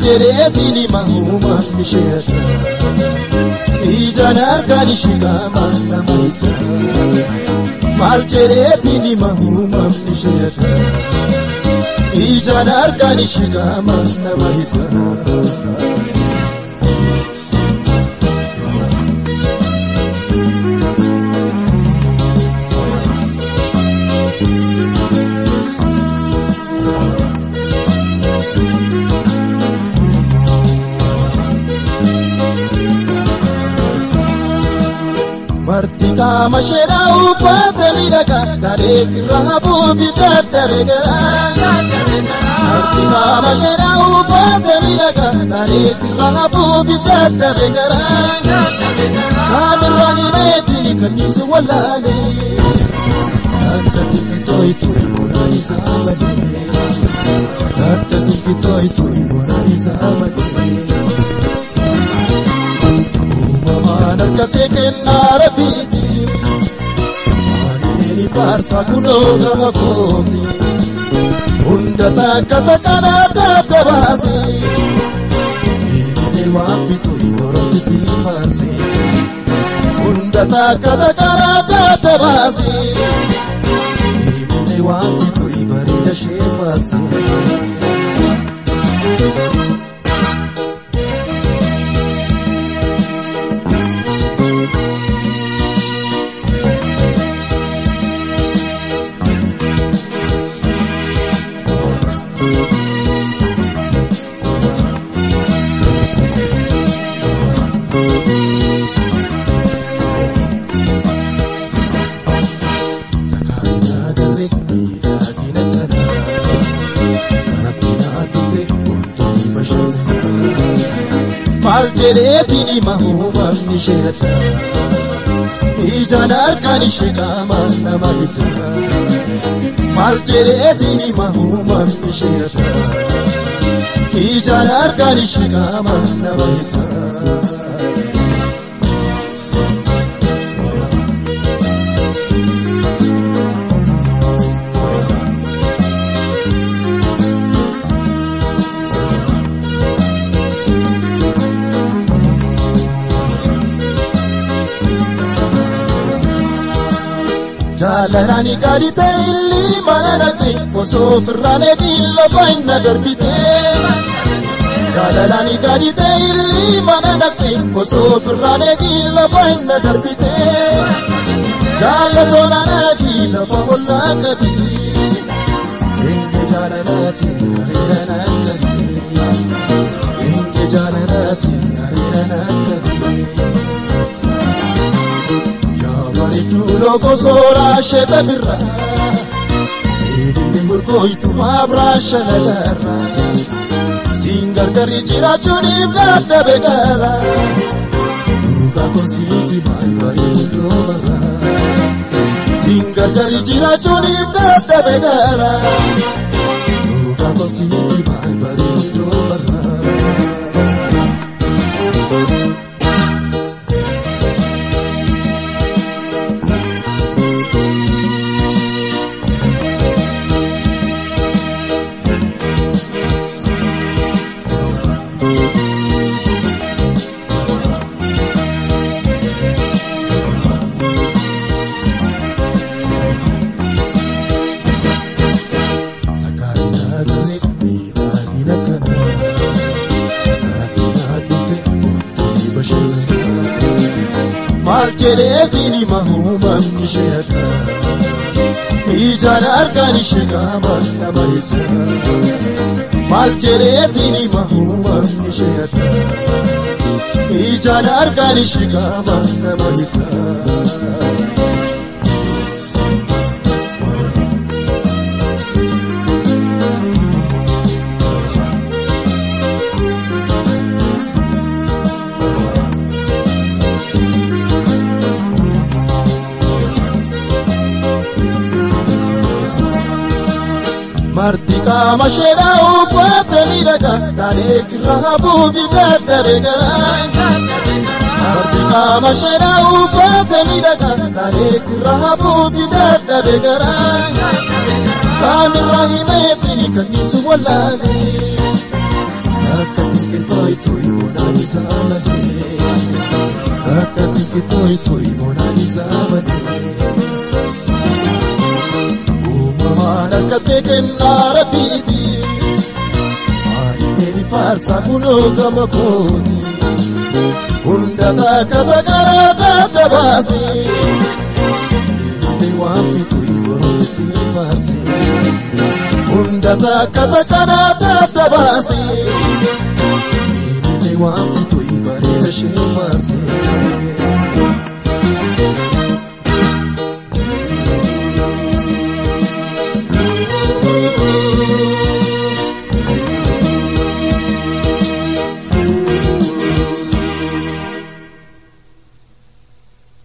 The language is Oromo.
jedheetiin hima uumaan isheedha. Ijaan harkaan ishee qaamaan nama isa. Maal jedheetiin hima uumaan isheedha. Ijaan harkaan ishee qaamaan nama isa. Marti qaama sheedhaa uffata miidhagaa garee irraa buufi dadhabe garaa. Marti qaama sheedhaa uffata miidhagaa garee irraa buufi dadhabe garaa. Kaamirraa himeetiin kan ibsu wallaale. Akka xiqqitoo itti moraan isaa badee. Akka xiqqitoo itti moraan isaa badee. Uumamaan akkasii kennaa rabbiiti. Waaneen ifaarsa kunoo gama kooti. Hunda takka takkaan adda adda baase. Eegilee waan bitu yerootti fiifaarse. Hunda takka takkaan adda adda baase. Eegilee waan bitu bareeda sheefaarse. Maal jedheetiin hima uumamni isheedha. Ijaan harkaan ishee qaamaan nama gita. Maal jedheetiin hima uumamni isheedha. Ijaan harkaan ishee qaamaan nama gita. Jaalalani gadi ta'illi mana naqe osoo firraan eegin lafa hinna darbite. Jaalalani gadi ta'illi mana naqe osoo firraan eegin lafa hinna darbite. Jaalatoon anaati lafa ollaa qabi. Eenye jaalalaati hariira naan qabi. Eenye jaalalaati hariira naan qabi. Bareedduu gosoora sheeta birra. Eedilli murgooytu maabraa shalagarra. Siin gargarri jiraachuuniif dadhabe gara. Duuba konsiiti maal bareedduu barra. Siin gargarri jiraachuuniif dadhabe gara. Duuba konsiiti maal bareedduu barra. Maal jedheetiin hima uumamni isheedha. Ijaan harkaan ishee qaamaan nama isa. Maal jedheetiin hima uumamni isheedha. Ijaan harkaan ishee qaamaan nama isa. Marti qaama sheedhaa uffata miidhagaa Saalee irraa buufi dadhabe garaa. Marti qaama sheedhaa uffata miidhagaa Saalee irraa buufi dadhabe garaa. Kaamirraa himeetiin kan ibsu wallaale. Akka jaallatee akka biqiltuu tooyi Monaalisaa malee. Uumamaan akka kennaa rabbiiti maayillee faarsaa kunoo gama kooti hunda takka takkaraa taata baasee waan fituyi borootti baasee hunda takka takkaraa taata baasee waan fituyi bareeda shee baasee.